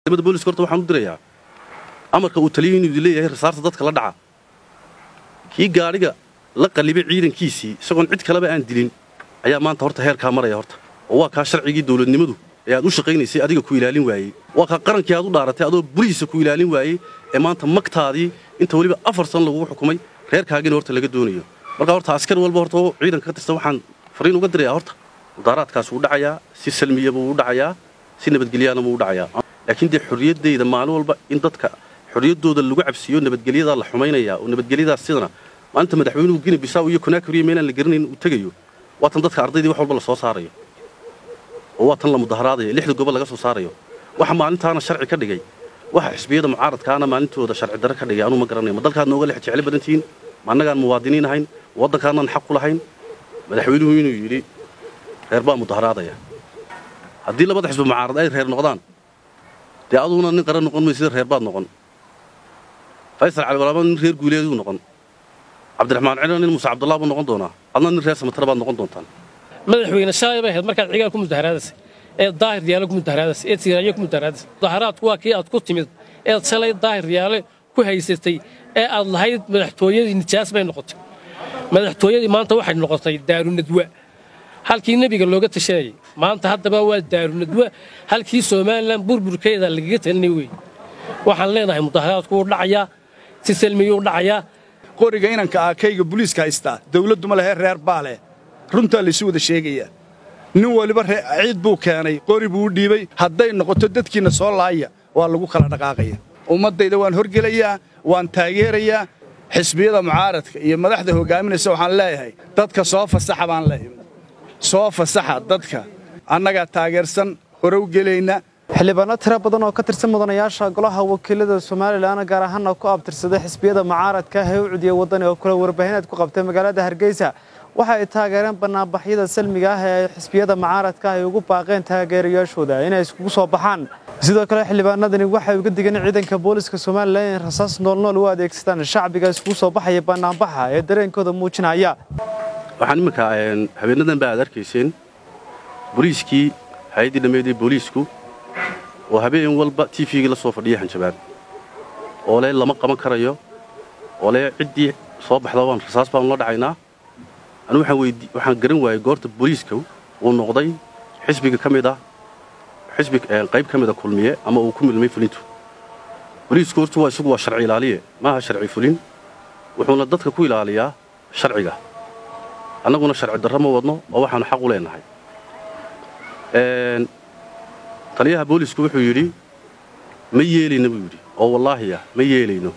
ciidamada booliska horta waxaan u dirayaa amarka uu taliyo inuu idin leeyahay rasaarta dadka la dhaca kii gaadhiga la qallibay ciidankiisii isagoon cid kaleba aan dilin ayaa maanta horta heerkaa maraya horta oo waa kaa sharcigii dawladnimadu ee aad u shaqaynaysay adiga ku ilaalin waayey waa kaa qarankii aad u dhaaratay adoo burihiisa ku ilaalin waayey ee maanta magtaadii inta weliba afar san lagugu xukumay reerkaagina horta laga doonayo marka horta askar walba horta oo ciidanka ka tirsan waxaan fariin uga dirayaa horta mudaaraadkaas wuu dhacayaa si salmiya buu u dhacayaa si nabadgelyaana buu u dhacayaa laakiin dee xorriyaddayda maalin walba in dadka xorriyaddooda lagu cabsiiyo nabadgelyadaa la xumaynayaa oo nabadgelyadaas sidana maalinta madaxweynuhu gini bisaaw iyo konaakuriya meelaan la garanayn uu tegayo waa tan dadka ardaydii wax walba la soo saarayo oo waa tan la mudaharaadayo lixda gobol laga soo saarayo waxa maalintaana sharci ka dhigay waxa xisbiyada mucaaradkaana maalintooda sharci darre ka dhigay anuu ma garanayo ma dalkaad nooga lex jecel badantihiin ma annagaan muwaadiniin ahayn waddankaanaan xaq ku lahayn madaxweynuhu inuu yidhi reer baa mudaharaadaya haddii labada xisbi mucaarad ay reer noqdaan dee aduguna nin qaran noqon maysida reer baad noqon faysal cali walaaba nin reer guuleeduu noqon cabdiraxmaan cilo nin muuse cabdullah buu noqon doonaa adna nin reer samatara baad noqon doontaan madaxweyne shalay bay ahayd markaad cigaal ku mudaharaadasay ee daahir yaale ku mudaharaadasay ee tiiraanyo ku mudaharaadasay mudaharaadku waa kii aad ku timid eed shalay daahir yaale ku haysatay ee aad lahayd madaxtooyadii nijaas bay noqotay madaxtooyadii maanta waxay noqotay daarunadwa halkii nebiga looga tashanayay maanta haddaba waa daarunadwa halkii somalilan burburkeeda lagaga talinay wey waxaan leenahay mudaharaadku wuu dhacayaa si salmiyuu dhacayaa qoriga inanka aakayga buliiska haystaa dawladduma lehe reer baa leh runtaa laysu wada sheegayaa nin waliba ciid buu keenay qori buu u dhiibay hadday noqoto dadkiinna soo laaya waa lagu kala dhaqaaqaya ummaddayda waan horgelayaa waan taageerayaa xisbiyada mucaaradka iyo madaxda hoggaaminaysa waxaan leeyahay dadka soo fasaxa baan leeyahay soo fasaxa dadka annagaa taageersan hore u gelayna xildhibaano tiro badan oo ka tirsan mudanayaasha golaha wakiilada somalilan gaar ahaana ku abtirsaday xisbiyada mucaaradka ah ee u cudiyay waddani oo kale warbaahineed ku qabtay magaalada hargeysa waxa ay taageereen banaanbaxyada salmiga ah ee ay xisbiyada mucaaradka ah ay ugu baaqeen taageerayaashooda inay iskugu soo baxaan sidoo kale xildhibaanadani waxay uga digeen ciidanka booliska somalilan in rasaas noolnool u adeegsadaan shacbiga iskugu soo baxaya banaanbaxa ee dareenkooda muujinaya waxaan iminka habeenadan ba aad arkayseen booliiskii hay-addii dhammeedii booliisku oo habeen walba tifigii la soo fadhiya hanjabaan oo le lama qaban karayo oo le ciddii soo baxda waan rasaas baanu la dhacaynaa anu waxaan garan waayey goorta booliiska uu noqday xisbiga ka mid ah xisbi qayb ka mida kulmiye ama uu ku milmay fulintu booliisku horta waa isagu waa sharci ilaaliye maaha sharci fulin wuxuuna dadka ku ilaaliyaa sharciga annaguna sharci darro ma wadno oo waxaanu xaq u leenahay taliyaha boolisku wuxuu yidhi ma yeelayno buu yidhi oo wallaahiya ma yeelayno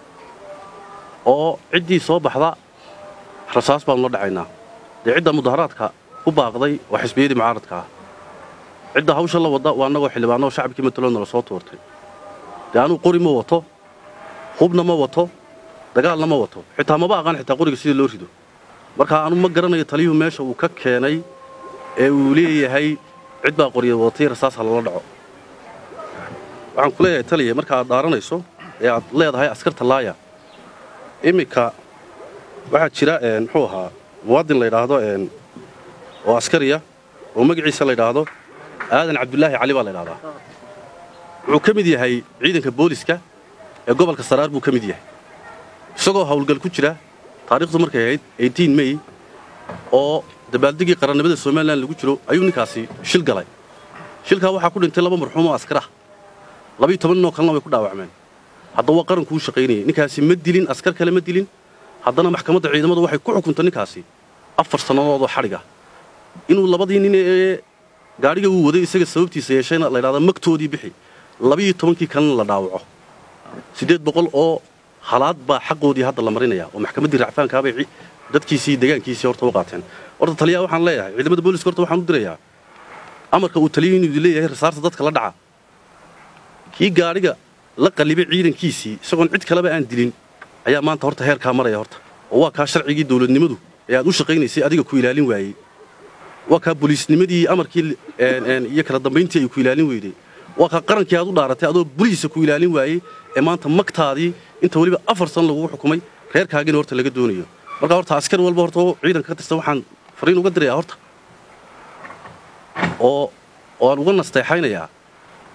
oo ciddii soo baxda rasaas baanu la dhacaynaa dee cidda mudaharaadka ku baaqday waa xisbiyadii mucaaradka ah cidda hawsha la wadda waa annagoo xildhibaano oo shacabkii mataloodna la soo tuurtay dee anuu qori ma wato hubna ma wato dagaalna ma wato xitaa maba aqaan xitaa qoriga sidii loo rido marka anu ma garanayo taliyuhu meesha uu ka keenay ee uu leeyahay cid baa qorya wadatay rasaas ha lala dhaco waxaan ku leeyahay taliya marka aad dhaaranayso ee aad leedahay askarta laaya iminka waxaa jira muxuu ahaa muwaadin la ydhaahdo oo askariya oo magaciisa la ydhaahdo aadan cabdulaahi cali baa la ydhahdaa wuxuu ka mid yahay ciidanka booliska ee gobolka saraar buu ka mid yahay isagoo hawlgal ku jira taariikhdu markay ahayd mey oo dabaaldegii qarannimada somalilan lagu jiro ayuu ninkaasi shil galay shilkaa waxaa ku dhintay laba marxuum oo askar ah labiyo toban ninoo kalena way ku dhaawacmeen haddaba waa qarankuu shaqaynayay ninkaasi ma dilin askar kale ma dilin haddana maxkamadda ciidamadu waxay ku xukuntay ninkaasi afar sannadoodoo xadhiga inuu labadii nin ee gaadhiga uu waday isaga sababtiisa yeeshayna la ydhahda magtoodii bixi labiyo tobankii kalena la dhaawaco siddeed boqol oo halaad baa xaqoodii hadda la marinaya oo maxkamaddii racfaankaabay dadkiisii deegaankiisii horta u qaateen horta taliyaha waxaan leeyahay ciidamada booliska horta waxaan u dirayaa amarka uu taliyo inuu idin leeyahay rasaarta dadka la dhaca kii gaadhiga la qallibay ciidankiisii isagoon cid kaleba aan dilin ayaa maanta horta heerkaa maraya horta oo waa kaa sharcigii dawladnimadu ee aad u shaqaynaysay adiga ku ilaalin waayey waa kaa boliisnimadii amarkii iyo kala dambayntii ay ku ilaalin weyday waa kaa qarankii aad u dhaaratay adoo burihiisa ku ilaalin waayey ee maanta magtaadii inta weliba afar san lagugu xukumay reerkaagina horta laga doonayo marka horta askar walba horta oo ciidanka ka tirsan waxaan fariin uga dirayaa horta oo oo aan uga nasteexaynayaa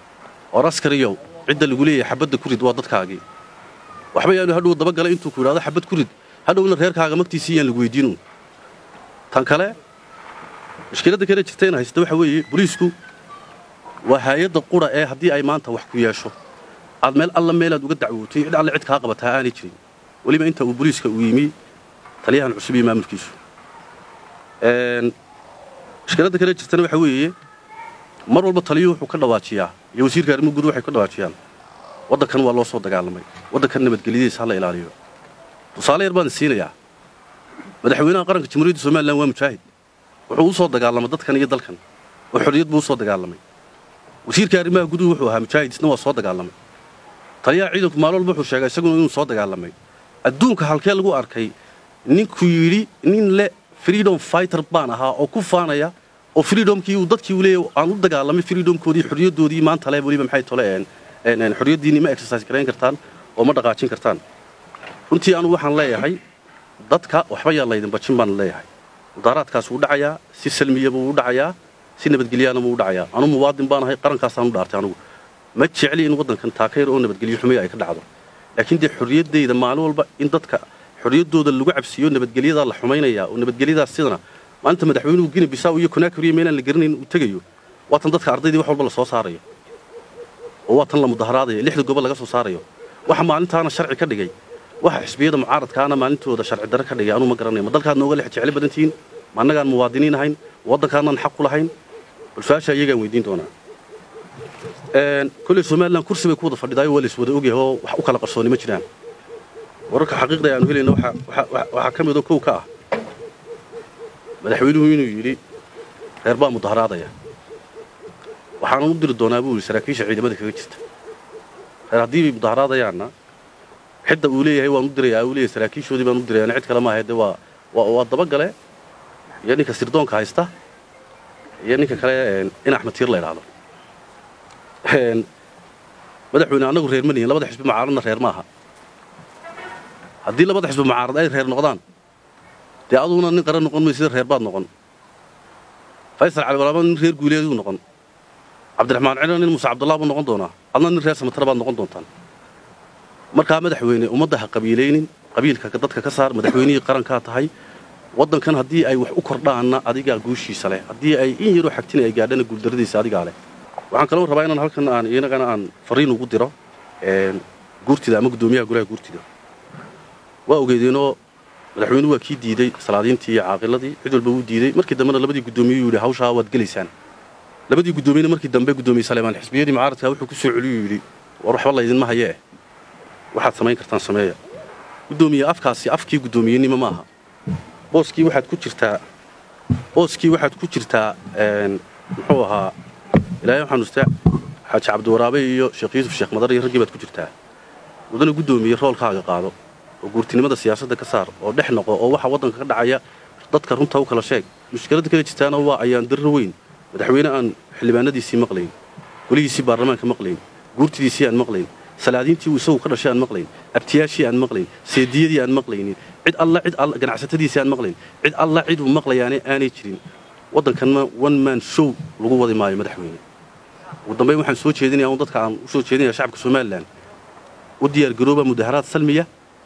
oo askariyow cidda lagu leeyahay xabadda ku rid waa dadkaagii waxba yaanu hadhow dabagala intuu ku idhahdo xabad ku rid hadhowna reerkaaga magtiisii yaan lagu weydiinu tan kale mushkiladda kale jirta in haysta waxa weeye boliisku waa haayadda qura ee haddii ay maanta wax ku yeesho aad meel alla meelaad uga dacwootay cid alle cid kaa qabataa aanay jirin weliba inta uu boliiska uu yimi taliyahan cusub iyo maamulkiisu mushkiladda kale jirtana waxa weeye mar walba taliyuhu wuxuu ka dhawaajiyaa iyo wasiirka arrimuhu guud waxay ka dhawaajiyaan waddankan waa loo soo dagaalamay waddankan nabadgelyadiisa ha la ilaaliyo tusaale yar baan siinayaa madaxweynaha qaranka jamhuuriyadda somalilan waa mujaahid wuxuu u soo dagaalamay dadkan iyo dalkan oo xorriyad buu u soo dagaalamay wasiirka arrimaha guduhu wuxuu ahaa mujaahid isna waa soo dagaalamay taliyaha ciidanku maalin walba wuxuu sheegay isaguna inuu soo dagaalamay adduunka halkee lagu arkay ninkuu yidhi nin le freedom fighter baan ahaa oo ku faanaya oo freedomkii uu dadkii uu leeyahay aan u dagaalamay freedomkoodii xorriyaddoodii maanta le weliba maxay tole een xorriyaddiinni ma exercise garayn kartaan oo ma dhaqaajin kartaan runtii anu waxaan leeyahay dadka waxba yaa laydin bajin baan leeyahay mudaaraadkaas wuu dhacayaa si salmiya buu u dhacayaa si nabadgelyaana buu u dhacayaa anu muwaadin baan ahay qarankaasaan u dhaartay anugu ma jecli in waddankan taakayr oo nabadgelyo xumeya ay ka dhacdo laakiin dee xorriyaddayda maalin walba in dadka xorriyaddooda lagu cabsiiyo nabadgelyadaa la xumaynayaa oo nabadgelyadaas sidana maalinta madaxweynuhu gini bisaa iyo konaakuriya meelaan la garanayn uu tegayo waa tan dadka ardaydii wax walba la soo saarayo oo waa tan la mudaharaadayo lixda gobol laga soo saarayo waxa maalintaana sharci ka dhigay waxa xisbiyada mucaaradkaana maalintooda sharci darre ka dhigay anuu ma garanayo ma dalkaad nooga lex jecli badantihiin ma annagaan muwaadiniin ahayn waddankaanaan xaq ku lahayn bal su-aasha iyagaan weydiin doonaa kolley somalilan kursi bay ku wada fadhidaayo waa lays wada ogyahay oo wax u kala qarsooni ma jiraan wararka xaqiiqda aanu helayna waxaa ka midoo kow ka ah madaxweynuhu inuu yidhi reer baa mudaharaadaya waxaanan u diri doonaa buu yidhi saraakiisha ciidamada kaga jirta reer haddii bay mudaharaadayaanna xidda uu leeyahay waan u dirayaa uu leeyahay saraakiishoodii baan u dirayaan cid kale maaha dee waa waa dabagale iyo ninka sirdoonka haysta iyo ninka kale in axmed tiir la idhaahdo madaxweyne annagu reer ma nihin labada xisbi mucaaradna reer maaha haddii labada xisbi mucaarad ay reer noqdaan dee aduguna nin qaran noqon maysida reer baad noqon faysal cali walaaba nin reer guuleeduu noqon cabdiraxmaan cilo nin muuse cabdullah buu noqon doonaa adna nin reer samatara baad noqon doontaan markaa madaxweyne ummadda ha qabiilaynin qabiilka dadka ka saar madaxweynihii qarankaa tahay waddankan haddii ay wax u kordhaanna adigaa guushiisa leh haddii ay in yaroo xagtina ay gaadhana guuldarradiisa adigaa leh waxaan kaloo rabaa inaan halkan aan inagana aan fariin ugu diro guurtida ama guddoomiyaha golaha guurtida waa ogeedeenoo madaxweynuhu waa kii diidey salaadiintii iyo caaqiladii cid walba wuu diidey markii dambena labadii guddoomiye yidhi hawshaa waad gelaysaan labadii guddoomiyena markii dambe guddoomiye saleemaan xisbiyadii mucaaradka wuxuu ku soo celiyuu yidhi war waxba laydinma hayee waxaad samayn kartaan sameeya guddoomiye afkaasi afkii guddoomiyenimo maaha booskii waxaad ku jirtaa booskii waxaad ku jirtaa muxuu ahaa ilaahay waxaan ustaa xaaji cabdiwaraabe iyo sheekh yuusuf sheekh madar iyo raggii baad ku jirtaa mudana guddoomiye roolkaaga qaado oo guurtinimada siyaasadda ka saar oo dhex noqo oo waxa waddanka ka dhacaya dadka runta u kala sheeg mushkiladda kale jirtaana waa ayaan darro weyn madaxweyne aan xildhibaanadiisii maqlayn golihiisii baarlamaanka maqlayn guurtidiisii aan maqlayn salaadiintii uu isagu ka dhashay aan maqlayn abtiyaashii aan maqlayn seediyadii aan maqlaynin cid alla cid alla ganacsatadiisii aan maqlayn cid alla cid uu maqlayaane aanay jirin waddankanna one man show lagu wadi maayo madaxweyne ugu dambayn waxaan soo jeedinaya un dadka aan u soo jeedinaya shacabka somalilan u diyaargarooba mudaharaad salmiya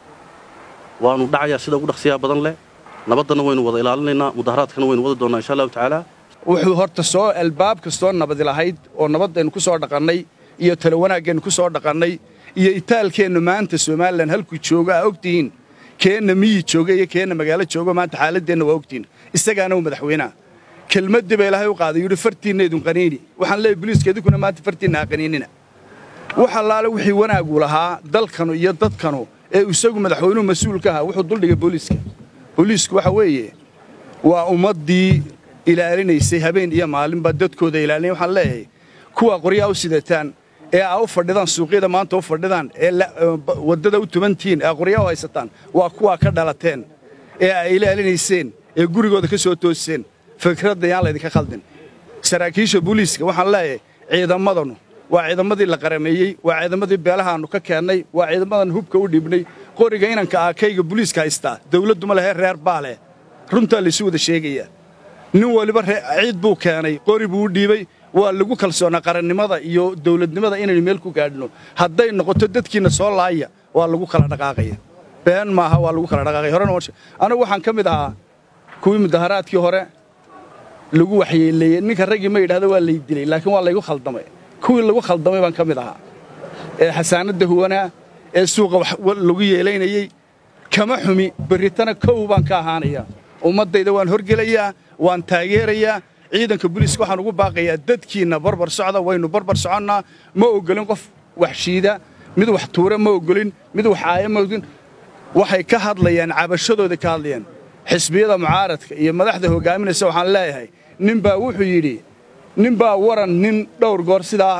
waanu dhacayaa sida ugu dhaqsiyaa badan leh nabaddana waynu wada ilaalinaynaa mudaharaadkana waynu wadi doonnaa insha allahu tacaala wuxuu horta soo albaab kastoo nabadi lahayd oo nabaddaynu ku soo dhaqannay iyo talo wanaaggeenu ku soo dhaqannay iyo itaalkeennu maanta somalilan halkuu joogo aa ogtihiin keenna miyi jooga iyo keenna magaalo joogo maanta xaaladdeenna waa ogtihiin isagaana uu madaxweynaha kelmaddii ba ilaahay u qaaday yidhi fartiinna idun qaniini waxaan leeyahy boliiska idinkuna maanta fartiinna ha qaniinina wax allaale wixii wanaagu lahaa dalkanu iyo dadkanu ee isagu madaxweynuhu mas-uulka ahaa wuxuu duldhigay booliiska booliisku waxa weeye waa ummaddii ilaalinaysay habeen iyo maalinba dadkooda ilaalinay waxaan leeyahay kuwa qoryaa u sidataan ee aa u fadhidaan suuqyada maanta u fadhidaan ee waddada u tubantihiin ee qoryaa u haysataan waa kuwaa ka dhalateen ee ay ilaalinayseen ee gurigooda ka soo tooseen fikradda yaan laydinka khaldin saraakiisha booliiska waxaan leeyahay ciidamadanu waa ciidamadii la qarameeyey waa ciidamadii beelahaannu ka keennay waa ciidamadan hubka u dhibnay qoriga inanka aakayga booliiska haystaa dawladduma lehe reer baa leh runtaa laysu wada sheegayaa nin waliba ciid buu keenay qori buu u dhiibey waa lagu kalsoonaa qarannimada iyo dawladnimada inaynu meel ku gaadhno hadday noqoto dadkiinna soo laaya waa lagu kala dhaqaaqaya been maaha waa lagu kala dhaqaaqaya horena anigu waxaan ka mid ahaa kuwii mudaharaadkii hore lagu waxyeeleeyey ninka raggii ma yidhahda waa lay dilay laakiin waa laygu khaldamay kuwii lagu khaldamay baan ka mid ahaa ee xasaanadda huwanaa ee suuqa lagu yeelaynayey kama xumi berritana kow baan ka ahaanayaa ummaddayda waan horgelayaa waan taageerayaa ciidanka buliiska waxaan ugu baaqayaa dadkiinna barbar socda waynu barbar soconnaa ma ogolin qof wax shiida mid wax tuura ma ogolin mid wax aaya ma ogolin waxay ka hadlayaan cabashadooda ka hadlayaan xisbiyada mucaaradka iyo madaxda hoggaaminaysa waxaan leeyahay ninbaa wuxuu yidhi ninbaa waran nin dhowr goor sidaa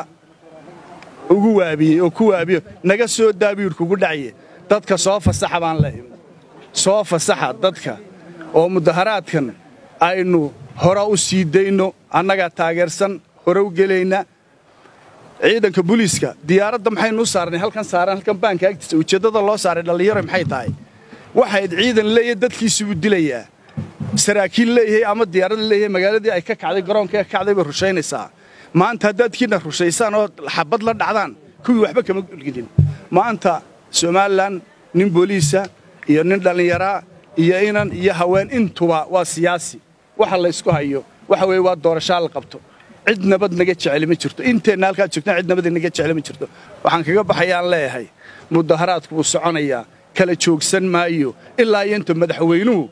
ugu waabiyey oo ku waabiyo naga soo daabiyuur kugu dhacaye dadka soo fasaxa baan leeyahay soo fasaxa dadka oo mudaharaadkan aynu hore u sii dayno annagaa taageersan hore u gelayna ciidanka buliiska diyaaradda maxaynu u saarnay halkan saaran halkan baanka agtiisa ujeeddada loo saaray dhallinyaro maxay tahay waxayd ciidan leeyahay dadkiisuu dilayaa saraakiil leeyahay ama diyaarada leeyahay magaaladii ay ka kacday garoonka ka kacday bay rushaynaysaa maanta haddaadkiinna rushaysaan oo xabad la dhacdaan kuwii waxba kama gudgidin maanta somalilan nin booliisa iyo nin dhallinyaraa iyo inan iyo haween intuba waa siyaasi waxa laysku hayo waxa weeye waa doorashaa la qabto cid nabad naga jeceli ma jirto inteenna halkaad joogtaan cid nabad naga jeceli ma jirto waxaan kaga baxayaan leeyahay mudaharaadku wuu soconayaa kala joogsan maayo ilaa iyo inta madaxweynuhu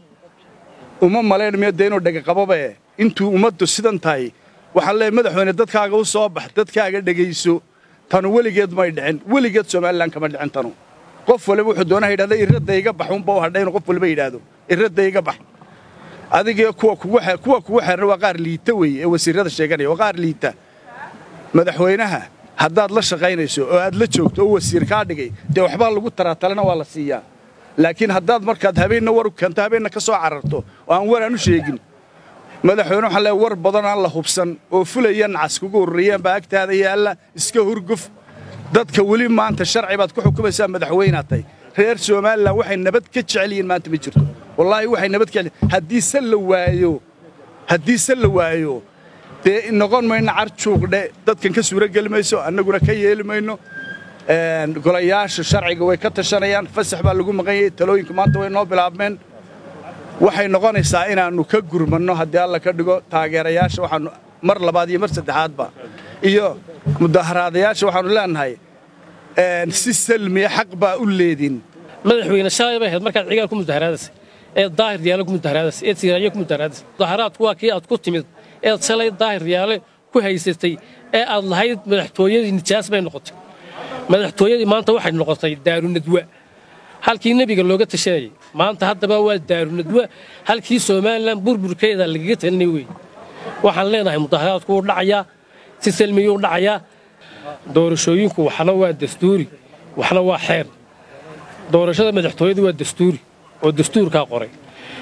uma malaynmayo dee inuu dhegaqababae intuu ummaddu sidan tahay waxaan leeyahay madaxweyne dadkaaga u soo bax dadkaaga dhegayso tanu weligeed may dhicin weligeed somalilan kama dhicin tanu qof waliba wuxuu doonaa yidhahda irradda iga bax unba u hadhay inuu qof waliba yidhaahdo irradda iga bax adigee kuwa kugu kuwa kugu xeeran waa qaar liita weeye ee wasiirrada sheeganaya waa qaar liita madaxweynaha haddaad la shaqaynayso oo aad la joogto oo wasiir kaa dhigay dee waxbaa lagu taraa talena waa la siiyaa laakiin haddaad markaad habeenna war u keento habeenna ka soo cararto oo aan war aan u sheegin madaxweyne waxaan leeay war badan aan la hubsan oo fulaya nacas kugu ururiyeen baa agtaada yaalla iska hurguf dadka weli maanta sharci baad ku xukumaysaa madaxweynaad tahay reer somalilan waxay nabad ka jecel yihiin maanta ma jirto wallaahi waxay nabad ka jecel haddii se la waayo haddii se la waayo dee noqon mayno carjuuqdhe dadkan ka suuro geli mayso annaguna ka yeeli mayno golayaasha sharciga way ka tashanayaan fasax baa lagu maqan yahay talooyinka maanta way noo bilaabmeen waxay noqonaysaa inaannu ka gurmanno haddii alla ka dhigo taageerayaasha waxaannu mar labaad iyo mar saddexaadba iyo mudaharaadayaasha waxaannu leenahay si salmiya xaq baa u leedin madaxweyne shalay bay ahayd markaad cigaal ku mudaharaadaysay ee daahir yaale ku mudaharaadaysay ee siiraayo ku mudaharaadaysay mudaharaadku waa kii aad ku timid eed shalay daahir yaale ku haysatay ee aad lahayd madaxtooyadii nijaas bay noqotay madaxtooyadii maanta waxay noqotay daarunadwa halkii nebiga looga tashanayay maanta haddaba waa daarunadwa halkii somalilan burburkeeda lagaga talinay wey waxaan leenahay mudaharaadku wuu dhacayaa si salmiyuu dhacayaa doorashooyinku waxna waa dastuuri waxna waa xeer doorashada madaxtooyadu waa dastuuri oo dastuurkaa qoray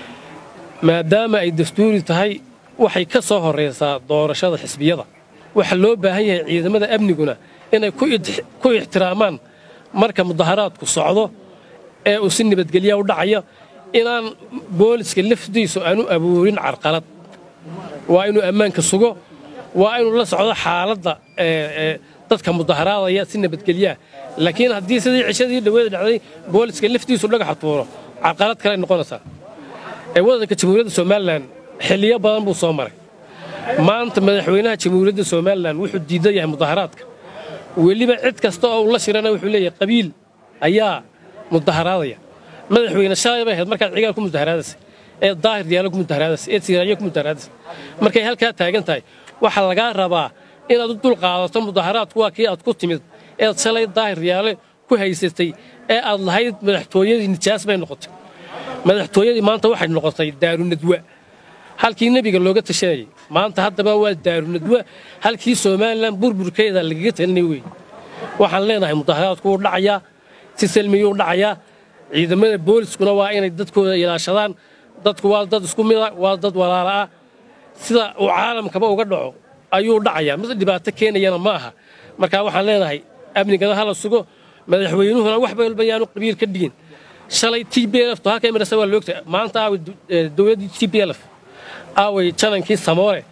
maadaama ay dastuuri tahay waxay ka soo horraysaa doorashada xisbiyada waxaa loo baahan yahay ciidamada amniguna inay ku ixtiraamaan marka mudaharaadku socdo ee uu si nabadgelya u dhacayo inaan booliska lafdiisu aanu abuurin carqalad waa inuu ammaanka sugo waa inuu la socdo xaaladda dadka mudaharaadaya si nabadgelyaa laakiin haddii sidii cishadii dhaweeda dhacday booliska laftiisu dhagaxa tuuro carqalad kale noqonaysaa ee waddanka jamhuuriyadda somalilan xilliyo badan buu soo maray maanta madaxweynaha jamhuuriyadda somalilan wuxuu diidan yahay mudaharaadka weliba cid kasta oo uu la shirana wuxuu leeyahay qabiil ayaa mudaharaadaya madaxweyne shalay bay ahayd markaad cigaal ku mudaharaadaysay ee daahir yaalo ku mudaharaadaysay ee siiraayo ku mudaharaadaysay markay halkaa taagan tahay waxaa lagaa rabaa inaad u dul qaadato mudaharaadku waa kii aad ku timid eed shalay daahir yaale ku haysatay ee aad lahayd madaxtooyadii nijaas bay noqotay madaxtooyadii maanta waxay noqotay daarunadwa halkii nebiga looga tashanayay maanta haddaba waa daarunadwa halkii somalilan burburkeeda lagaga talinay wey waxaan leenahay mudaharaadku wuu dhacayaa si salmiyuu dhacayaa ciidamada booliskuna waa inay dadkooda ilaashadaan dadku waa dad isku mida waa dad walaala ah sida uu caalamkaba uga dhaco ayuu dhacayaa mid dhibaato keenayana ma aha markaa waxaan leenahay amnigana hala sugo madaxweynuhuna wax walba yaanu qabiil ka dhigin shalay t b lf to halka marasa waa loogta maanta aaway dowladdii t b lf aaway janankii samoore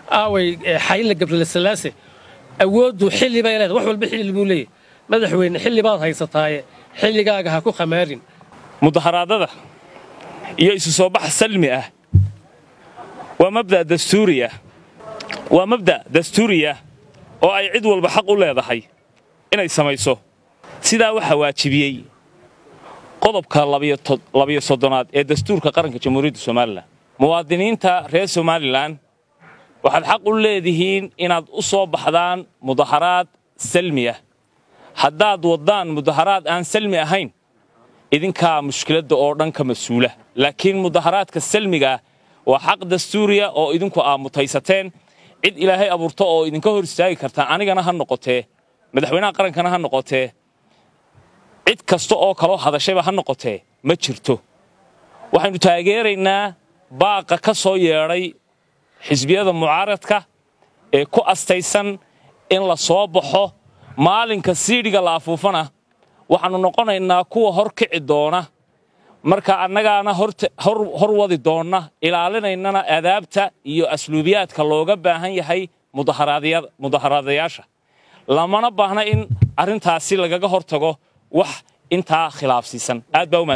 aaway xayla gabriel salaase awooddu xilli bay leedahay wax walba xilli buu leeyahay madaxweyne xilli baad haysataaye xilligaaga ha ku khamaarin mudaharaadada iyo isu soo bax salmi ah waa mabda' dastuuri ah waa mabda' dastuuri ah oo ay cid walba xaq u leedahay inay samayso sidaa waxaa waajibiyey qodobka labiyo soddonaad ee dastuurka qaranka jamhuuriyadda somalilan muwaadiniinta reer somalilan waxaad xaq u leedihiin inaad u soo baxdaan mudaharaad salmi ah haddaad waddaan mudaharaad aan salmi ahayn idinkaa mushkiladda oo dhan ka mas-uula laakiin mudaharaadka salmigaah waa xaq dastuuriya oo idinku aamutaysateen cid ilaahay abuurto oo idinka hor istaagi kartaa anigana ha noqotee madaxweynaha qarankana ha noqotee cid kasta oo kaloo hadashayba ha noqotee ma jirto waxaynu taageeraynaa baaqa ka soo yeedhay xisbiyada mucaaradka ee ku astaysan in la soo baxo maalinka siidhiga la afuufana waxaannu noqonaynaa kuwa hor kici doona marka annagaana hor wadi doonna ilaalinaynana adaabta iyo asluubiyaadka looga baahan yahay mudaharaadayaasha lamana baahna in arrintaasi lagaga hor tago wax intaa khilaafsiisan aad baa u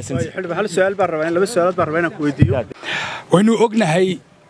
waynu ognahay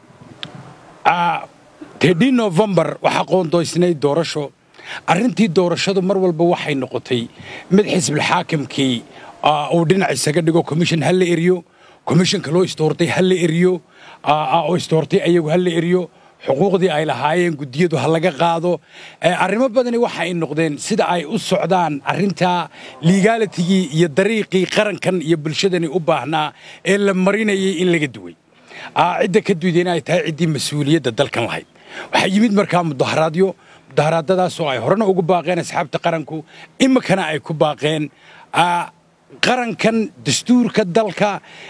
tedii nofembar waxaa qoondoysnayd doorasho arrintii doorashadu mar walba waxay noqotay mid xisbilxaakimkii uu dhinac isaga dhigo commission ha la eriyo commissionka loo istoortay ha la eriyo oo istoortay ayagu ha la eriyo xuquuqdii ay lahaayeen guddiyadu ha laga qaado arrimo badani waxa ay noqdeen sida ay u socdaan arrintaa ligaalitigii iyo dariiqii qarankan iyo bulshadani u baahnaa ee la marinayay in laga duway cidda ka duwday in ay tahay ciddii mas-uuliyadda dalkan lahayd waxaa yimid markaa mudaharaadyo mudaharaadadaasoo ay horena ugu baaqeen asxaabta qaranku iminkana ay ku baaqeen qarankan dastuurka dalka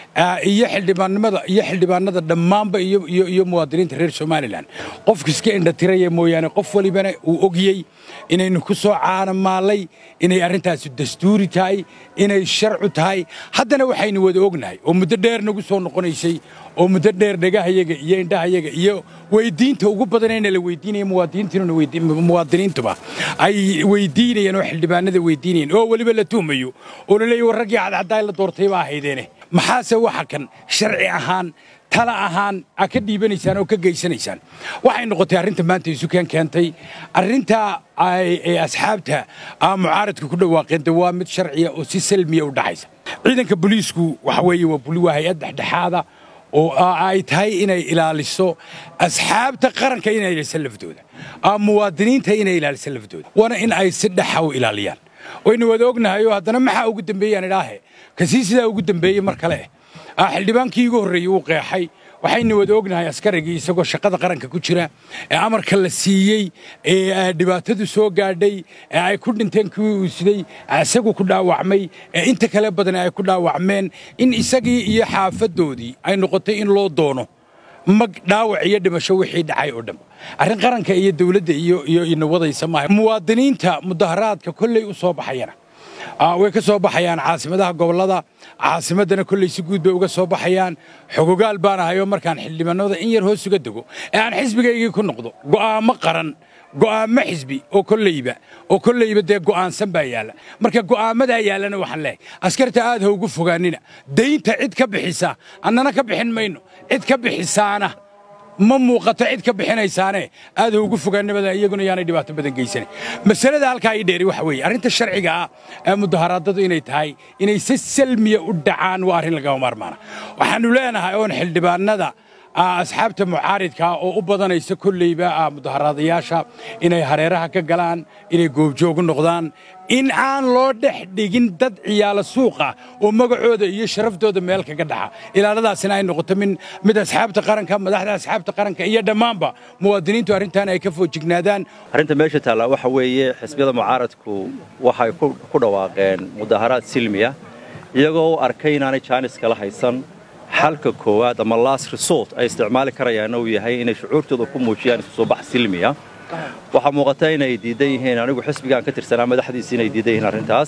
iyo xildhibaannimada iyo xildhibaanada dhammaanba iyo muwaadiniinta reer somalilan qofka iska indhatiraya mooyaane qof walibana uu ogiyey inaynu ku soo caanamaalay inay arrintaasi dastuuri tahay inay sharcu tahay haddana waxaynu wada ognahay oo muddo dheer nagu soo noqonaysay oo muddo dheer dhagahayaga iyo indhahayaga iyo weydiinta ugu badanayna la weydiinaya muwaadiniintuba ay weydiinayeen oo xildhibaanada weydiinayeen oo weliba la tuhmayo oo la leeyahy war raggii cadcaddaa la doortay baa ahaydeene maxaase waxa kan sharci ahaan tala ahaan a ka dhiibanaysaan oo ka geysanaysaan waxay noqotay arrinta maanta isukaan keentay arrintaa ay asxaabta mucaaradka ku dhawaaqeen de waa mid sharciya oo si salmiya u dhaxaysa ciidanka booliisku waxa weeye waa waa hay-ad dhexdhexaada oo ay tahay inay ilaaliso asxaabta qaranka inay ilaaliso laftooda muwaadiniinta inay ilaaliso laftooda waana in ay si dhaxa u ilaaliyaan waynu wada ognahay oo haddana maxaa ugu dambeeyaan idhaahe kasii sidaa ugu dambeeyey mar kale eh xildhibaankii igu horreeyey wuu qeexay waxaynu wada ognahay askarigii isagoo shaqada qaranka ku jira ee amarka la siiyey ee dhibaatadu soo gaadhay ee ay ku dhinteen kuwii uu siday isagu ku dhaawacmay ee inta kale badan ay ku dhaawacmeen in isagii iyo xaafadoodii ay noqotay in loo doono mag dhaawac iyo dhimasho wixii dhacay oo dhanba arrin qaranka iyo dawladda iyo iyo inawadaysa maaha muwaadiniinta mudaharaadka kolley u soo baxayana way ka soo baxayaan caasimadaha gobollada caasimaddana kolley si guud bay uga soo baxayaan xogogaal baan ahayoo markaan xildhibaanada in yar hoos uga dego ee aan xisbigaygii ku noqdo go'aamo qaran go'aamo xisbi oo kolleyba oo kolleyba dee go'aansan baa yaalla marka go'aamadaa yaallana waxaan leehay askarta aad ha ugu fogaanina daynta cid ka bixisa annana ka bixin mayno cid ka bixisaana ma muuqato cid ka bixinaysaane aad ugu fogaannimada iyaguna yaanay dhibaato badan geysanan masalada halkaa ii dheeri waxa weeye arrinta sharciga ah ee mudaharaadadu inay tahay inay si salmiya u dhacaan waa arrin lagama maarmaana waxaannu leenahay oon xildhibaanada asxaabta mucaaridkaa oo u badanaysa kolleyba mudaharaadayaasha inay hareeraha ka galaan inay goobjoogu noqdaan in aan loo dhex dhigin dad ciyaalo suuqa oo magacooda iyo sharaftooda meel kaga dhaxa ilaaladaasina ay noqoto mid asxaabta qaranka madaxda asxaabta qaranka iyo dhammaanba muwaadiniintu arrintan ay ka foojignaadaan arrinta meesha taalla waxa weeye xisbiyada mucaaradku waxay ku dhawaaqeen mudaharaad silmiya iyagoo u arkay inaanay jaanis kala haysan xalka koowaad ama last resort ay isticmaali karayaanna uu yahay inay shucuurtooda ku muujiyaan isu soo bax silmiya waxaa muuqata inay diidan yihiin anigu xisbigaan ka tirsanaa madaxdiisi inay diidan yihiin arrintaas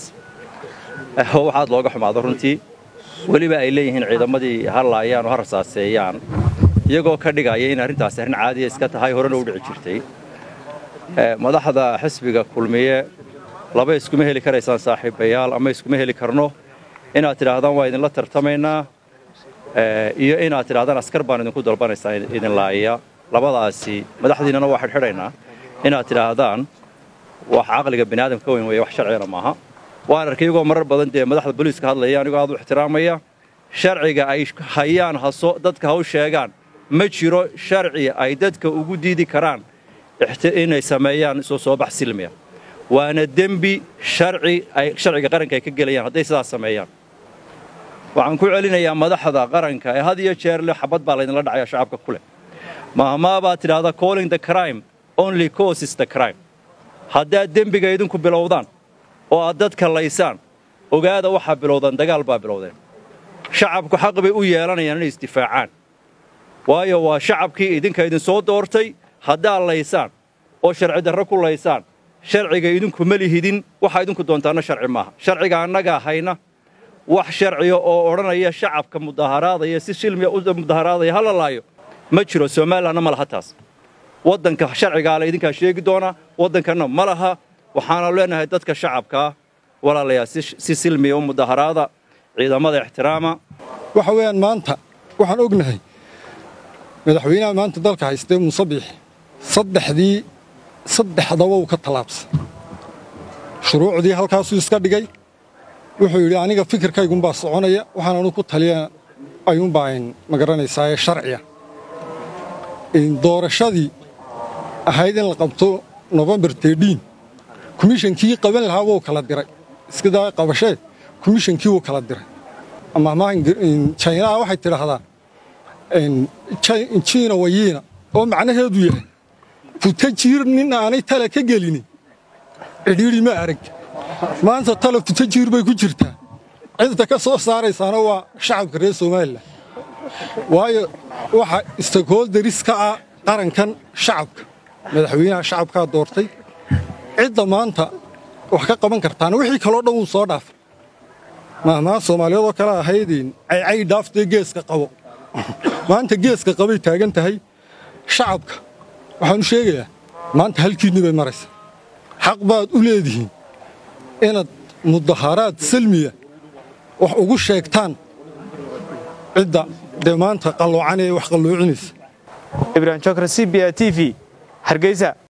waxaad looga xumaado runtii weliba ay leeyihiin ciidamadii ha laayaan oo ha rasaaseeyaan iyagoo ka dhigaya in arrintaasi arrin caadiya iska tahay horena u dhici jirtay madaxda xisbiga kulmiye laba iskuma heli karaysaan saaxiibayaal ama iskuma heli karno inaad tidhaahdaan waa idinla tartamaynaa iyo inaad tidhahdaan askar baan idinku dalbanaysaa idin laaya labadaasi madaxdiinnana waa xidhxidhaynaa inaad tidhaahdaan wax caqliga biniaadamka ka weyn weeye wax sharcigana maaha waan arkay iyagoo marar badan dee madaxda booliiska hadlaya anigoo aad u ixtiraamaya sharciga ay hayaan haso dadka ha u sheegaan ma jiro sharci ay dadka ugu diidi karaan inay sameeyaan soo soobax silmiya waana dembi sharci ay sharciga qaranka ay ka gelayaan hadday sidaas sameeyaan waxaan ku celinayaa madaxda qaranka ee had iyo jeer le xabad baa laydinla dhacaya shacabka ku leh mahmaa baad tidhaahda calling the crime only causes the crime haddaad dembiga idinku bilowdaan oo aad dadka laysaan ogaada waxaa bilowdaan dagaal baa bilowdeen shacabku xaq bay u yeelanayaan inay isdifaacaan waayo waa shacabkii idinka idinsoo doortay haddaad laysaan oo sharci darro ku laysaan sharciga idinku ma lihidin waxaa idinku doontaanna sharci maaha sharciga annagaa hayna wax sharciya oo odhanaya shacabka mudaharaadaya si shilmiya u mudaharaadaya ha la laayo ma jiro somalilanna ma laha taas waddanka sharcigaa le idinkaa sheegi doona waddankanna ma laha waxaana leenahay dadka shacabkaa walaalayaa si silmiya u mudaharaada ciidamada ixtiraama waxa weeyaan maanta waxaan ognahay madaxweynaha maanta dalka haystee musabiix saddexdii saddexdaba uu ka tallaabsay shuruucdii halkaasuu iska dhigay wuxuu yidhi aniga fikirkaygunbaa soconaya waxaan anu ku taliya ayuunbaa ma garanaysaa ee sharciya doorashadii ahayd in la qabto nofembar tedhiin komishankii qaban lahaa wuu kala diray iskadaa qabashee komishankii wuu kala diray ama jaynaha waxay tidhaahdaa jiina wayiina oo macnaheedu yahay futa jiir nin aanay tala ka gelinin cidhiidhi ma arag maanta tala futa jiir bay ku jirtaa cidda ka soo saaraysaana waa shacabka reer somalilan waayo waxa stakeholderis ka ah qarankan shacabka madaxweynaha shacabkaa doortay cidda maanta wax ka qaban kartaana wixii kaloo dhan wuu soo dhaafay mahmaa soomaaliyaedoo kale ahaydin caycay dhaaftee geeska qabo maanta geeska qabay taagan tahay shacabka waxaan u sheegayaa maanta halkiinni bay maraysaa xaq baad u leedihiin inaad mudaharaad salmiya wax ugu sheegtaan cidda dee maanta qalloocanee wax qalloocinaysa ibrahim jokra c b a t v hargeysa